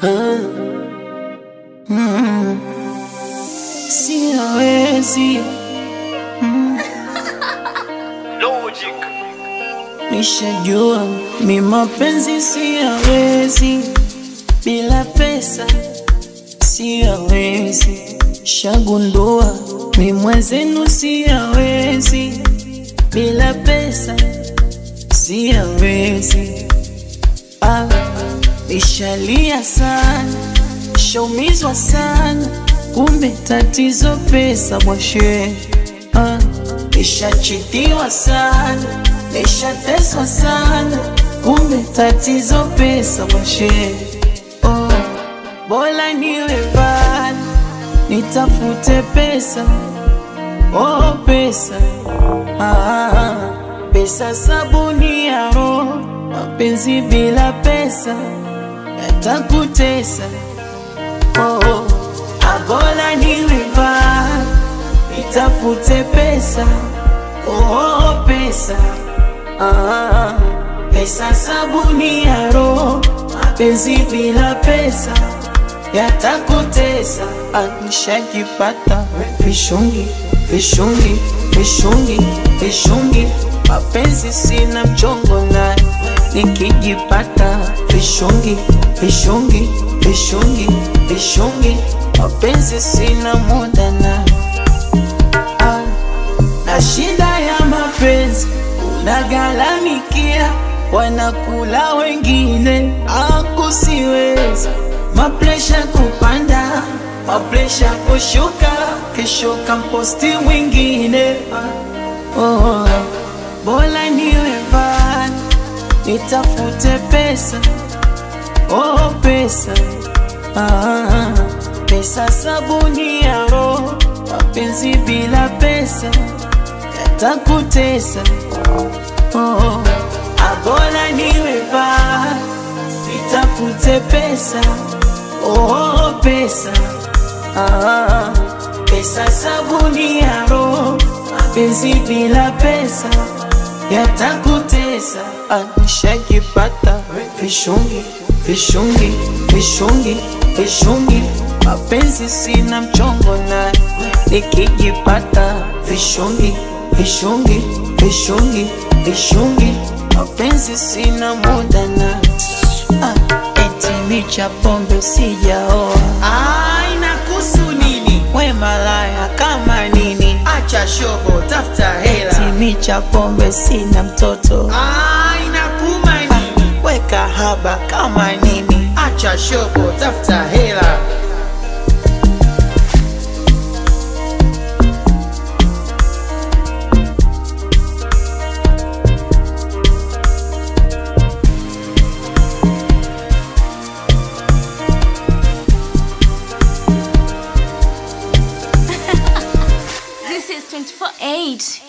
Ah. Mm. Siwezi Logic. nishajua mi mapenzi siyawezi bila pesa siyawezi shagundua mi mwenzenu siyawezi bila pesa siyawezi ah, nishalia sana shaumizwa sana kumbe tatizo pesa bwashe ah, nishachitiwa sana nishateswa sana kumbe tatizo pesa bwashe oh, bora niwe bana nitafute pesa oh, pesa ah, pesa sabuni ya roho mapenzi bila pesa yatakutesa oh, abola niwe bana nitafute pesa oh, pesa ah, pesa sabuni ya roho mapenzi bila pesa yatakutesa anishajipata vishungi vishungi vishungi vishungi mapenzi sina mchongo naye nikijipata vishungi vishungi vishungi vishungi mapenzi sina muda naye ah, na shida ya mapenzi unagharamikia wanakula wengine akusiweza mapresha kupanda mapresha kushuka kishuka mposti mwingine oh, bora niwe bana nitafute pesa oh, pesa ah, pesa sabuni ya roho mapenzi bila pesa yatakutesa oh, abola niwe bana nitafute pesa oh, pesa ah, pesa sabuni ya roho mapenzi bila pesa yatakutesa anishajipata vishungi vishungi vishungi vishungi mapenzi sina mchongo naye nikijipata vishungi vishungi vishungi vishungi mapenzi sina muda na ah, eti micha pombe sijaoa Ah, inakuhusu nini? we malaya kama nini Acha shobo, tafuta eti hela. micha pombe sina mtoto Ah, inakuuma nini? we kahaba kama nini Acha shobo, tafuta hela. This is 24 8.